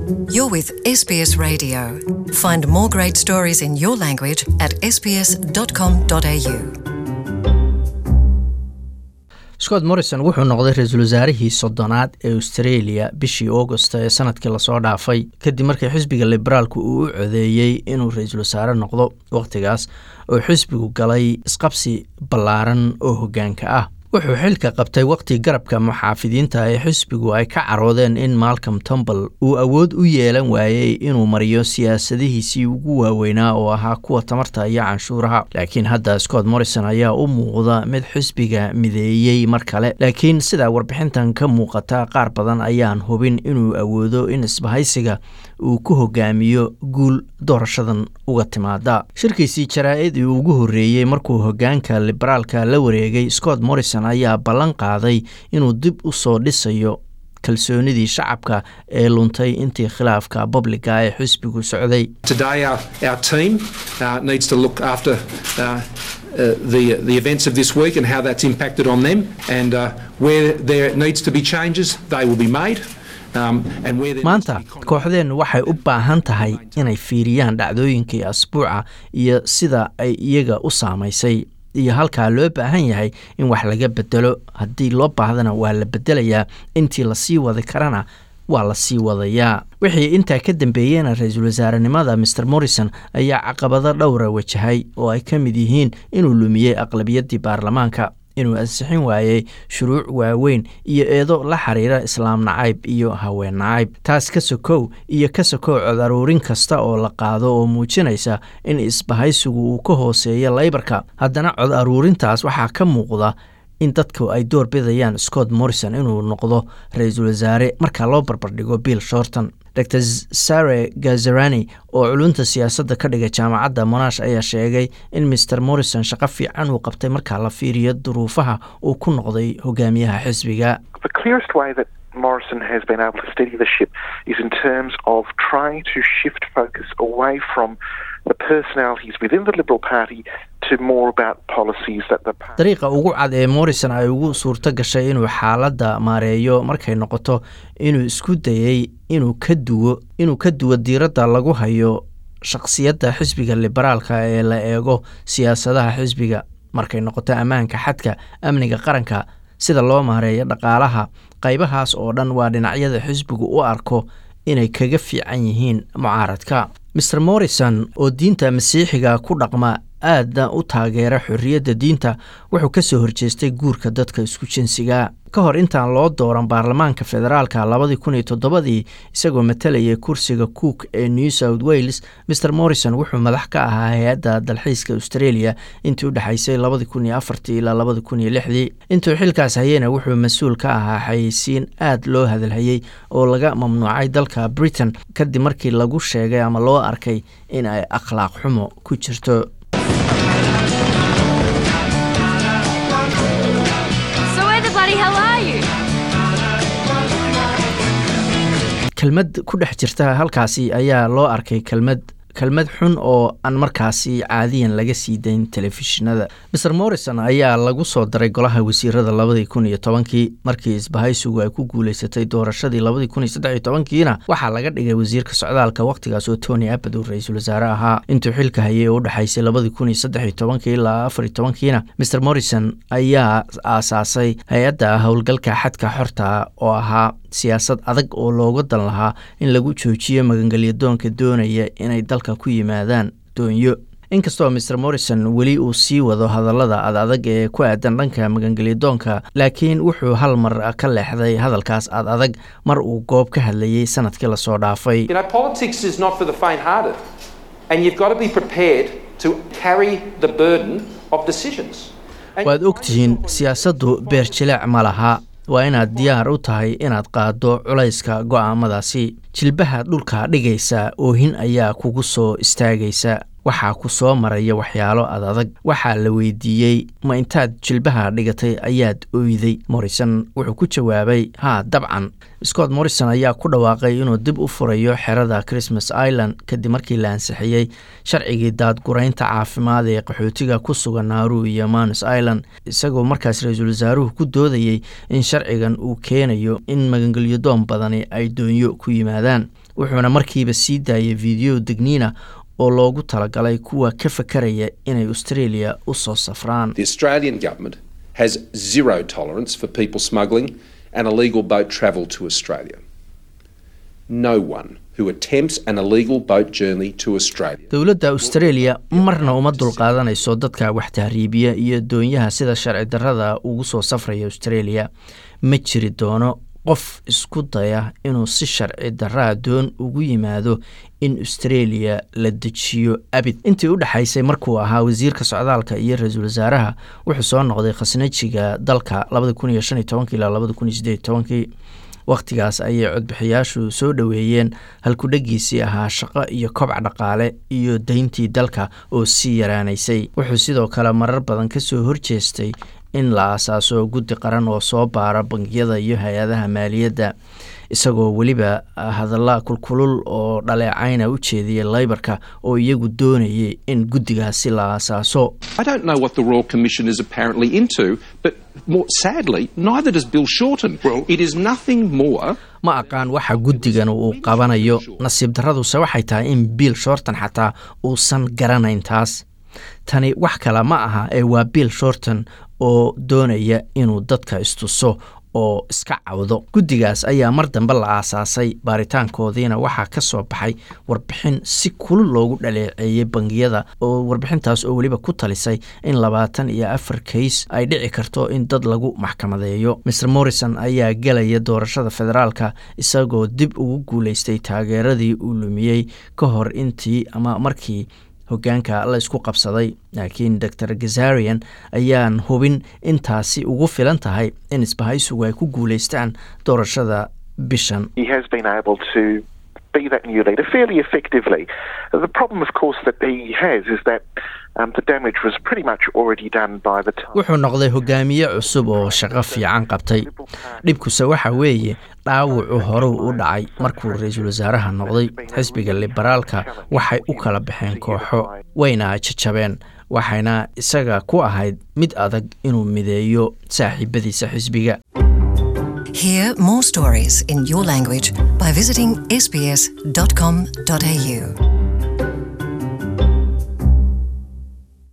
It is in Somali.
You're with SBS Radio. Find more great stories in your language at sbs.com.au. scott morrison wuxuu noqday ra-iisul wasaarihii soddonaad ee australia bishii augosta ee sanadkii lasoo dhaafay kadib markii xisbiga liberaalku uu u codeeyey inuu ra-iisul wasaare noqdo wakhtigaas oo xisbigu galay isqabsi ballaaran oo hoggaanka ah wuxuu xilka qabtay wakhti garabka muxaafidiinta ee xisbigu ay ka caroodeen in malcom tombal uu awood u yeelan waayey inuu mariyo siyaasadihiisii ugu waaweynaa oo ahaa kuwa tamarta iyo canshuuraha laakiin hadda scott morrison ayaa u muuqda mid xisbiga mideeyey mar kale laakiin sidaa warbixintan ka muuqata qaar badan ayaan hubin inuu awoodo in isbahaysiga uu ku hogaamiyo guul doorashadan uga timaada shirkiisii jaraa-id uu ugu horreeyey markuu hogaanka liberaalka la wareegay scott morrison ayaa ballan qaaday inuu dib u soo dhisayo kalsoonidii shacabka ee luntay intii khilaafka babliga ee xisbigu socday Today, our, our team uh, needs to look after uh, uh, the, the events of this week and how that's impacted on them. And uh, where there needs to be changes, they will be made. Um, and where there needs to maanta be con- kooxdeennu waxay u baahan tahay inay fiiriyaan dhacdooyinkii asbuuca iyo sida ay iyaga u saamaysay iyo halkaa loo baahan yahay in wax laga bedelo haddii loo baahdana waa la bedelayaa intii lasii wadi karana waa la sii wadayaa wixii intaa ka dambeeyeyna ra-iisul wasaarenimada maer morrison ayaa caqabado dhowra wajahay oo ay ka mid yihiin inuu lumiyey aqlabiyaddii baarlamaanka inuu ansixin waayey shuruuc waaweyn iyo eedo la xiriira islaam nacayb iyo haween nacayb taas ka sokow iyo ka sokow cod aruurin kasta oo la qaado oo muujinaysa in isbahaysigu uu ka hooseeyo laybarka haddana cod aruurintaas waxaa ka muuqda in dadku ay door bidayaan scott morrison inuu noqdo ra-iisul wasaare marka loo barbardhigo bill shorton dr sare gazarani oo culunta siyaasadda ka dhiga jaamacadda monash ayaa sheegay in mr morrison shaqo fiican uu qabtay marka la fiiriyo duruufaha uu ku noqday hogaamiyaha xisbiga The clearest way that Morrison has been able to steady the ship is in terms of trying to shift focus away from the personalities within the Liberal Party to more about policies that the party. dariiqa ugu cad ee morrison ay ugu suurto gashay inuu xaaladda maareeyo markay noqoto inuu isku dayey inuu ka duwo inuu ka duwo diiradda lagu hayo shakhsiyadda xisbiga liberaalka ee la eego siyaasadaha xisbiga markay noqoto ammaanka xadka amniga qaranka sida loo maareeyo dhaqaalaha qaybahaas oo dhan waa dhinacyada xisbigu u arko inay kaga fiican yihiin mucaaradka maer morrison oo diinta masiixiga ku dhaqma aadna u taageera xorriyadda diinta wuxuu ka soo horjeestay guurka dadka isku jinsiga ka hor intaan loo dooran baarlamaanka federaalka labadii kun iyo toddobadii isagoo matalayay kursiga cook ee new south wales maer morrison wuxuu madax ka ahaa hay-adda dalxiiska australia intii u dhexaysay labadii kun iyo afartii ilaa labadii kun iyo lixdii intuu xilkaas hayena wuxuu mas-uul ka ahaa xayeysiin aad loo hadalhayey oo laga mamnuucay dalka britain kadib markii lagu sheegay ama loo arkay in ay akhlaaq xumo ku jirto So where the bloody hell are you? kelmad ku dhex jirta halkaasi ayaa loo arkay kelmad kelmad xun oo aan markaasi caadiyan laga sii dayn telefishinada maer morrison ayaa lagu soo daray golaha wasiirada labadii kun iyo tobankii markii isbahaysigu ay ku guuleysatay doorashadii labadii kun iyo saddex iyo tobankiina waxaa laga dhigay wasiirka socdaalka wakhtigaas oo tony abbad uu ra-iisul wasaare ahaa intuu xilka hayay oo u dhexaysay labadii kun iyo saddex iyo tobankii ilaa afar iyo tobankiina maer morrison ayaa aasaasay hay-adda howlgalka xadka xorta oo ahaa siyaasad adag oo looga dan lahaa in lagu joojiyo magangelyadoonka doonaya inay dalka ku yimaadaan doonyo inkastoo maer morrison weli uu sii wado hadallada ad adag ee ku aadan dhanka magangelyadoonka laakiin wuxuu hal mar ka leexday hadalkaas ad adag mar uu goob ka hadlayey sanadkii lasoo dhaafay You know, politics is not for the faint hearted, and you've got to be prepared to carry the burden of decisions. And waad ogtihiin siyaasaddu beer jilaac ma laha waa inaad diyaar u tahay inaad qaaddo culayska go'aamadaasi jilbaha dhulka dhigaysa oohin ayaa kugu soo istaagaysa waxaa ku soo maraya waxyaalo ad adag waxaa la weydiiyey ma intaad jilbaha dhigatay ayaad oyday morrison wuxuu ku jawaabay haa dabcan scott morrison ayaa ku dhawaaqay inuu dib u furayo xerada christmas island kadib markii la ansixiyey sharcigii daadguraynta caafimaad ee qaxootiga ku sugan naaru iyo manus island isagoo markaas ra-iisul wasaaruhu ku doodayey in sharcigan uu keenayo in magangelyadoon badani ay doonyo ku yimaadaan wuxuuna markiiba sii daayay video degniina oo loogu talagalay kuwa ka fakaraya inay australia u soo safraan The Australian government has zero tolerance for people smuggling and illegal boat travel to Australia. No one who attempts an illegal boat journey to Australia dowladda australia marna uma dulqaadanayso dadka wax tahriibiya iyo doonyaha sida sharci darrada ugu soo safraya australia ma jiri doono qof isku daya inuu si sharci darraa doon ugu yimaado in australia la dejiyo abid intii u dhexaysay markuu ahaa wasiirka socdaalka iyo ra-iisul wasaaraha wuxuu soo noqday khasnajiga dalka ilaa wakhtigaas ayay codbixiyaashu soo dhoweeyeen halkudhegiisii ahaa shaqo iyo kobca dhaqaale iyo deyntii dalka oo sii yaraanaysay wuxuu sidoo kale marar badan ka soo horjeestay in la aasaaso guddi qaran oo soo baara bangiyada iyo hay-adaha maaliyadda isagoo weliba hadalla kulkulul oo dhaleecayna u jeediyay laybarka oo iyagu doonayay in guddigaasi la aasaaso I don't know what the Royal Commission is apparently into, but more sadly, neither does Bill Shorten. it is nothing more ma aqaan waxa guddigan uu qabanayo nasiib darraduse waxay tahay in bill shorton xataa uusan garanayn taas tani wax kale ma aha ee waa bill shorton oo doonaya inuu dadka istuso oo iska cawdo guddigaas ayaa mar dambe la aasaasay baaritaankoodiina waxaa ka soo baxay warbixin si kulul loogu dhaleeceeyey bangiyada oo warbixintaas oo weliba ku talisay in labaatan iyo afar kays ay dhici karto in dad lagu maxkamadeeyo mr morrison ayaa gelaya doorashada federaalka isagoo dib ugu guuleystay taageeradii uu lumiyey ka hor intii ama markii hogaanka la isku qabsaday laakiin dor gazarian ayaan hubin intaasi ugu filan tahay in isbahaysigu ay ku guuleystaan doorashada bishan He has been able to be that new leader fairly effectively. The problem, of course, that he has is that um, the damage was pretty much already done by the time. wuxuu noqday hogaamiye cusub oo shaqo fiican qabtay dhibkuse waxa weeye dhaawucu horuu u dhacay markuu ra-iisul wasaaraha noqday xisbiga liberaalka waxay u kala baxeen kooxo wayna jajabeen waxayna isaga ku ahayd mid adag inuu mideeyo saaxiibadiisa xisbiga Hear more stories in your language by visiting sbs.com.au.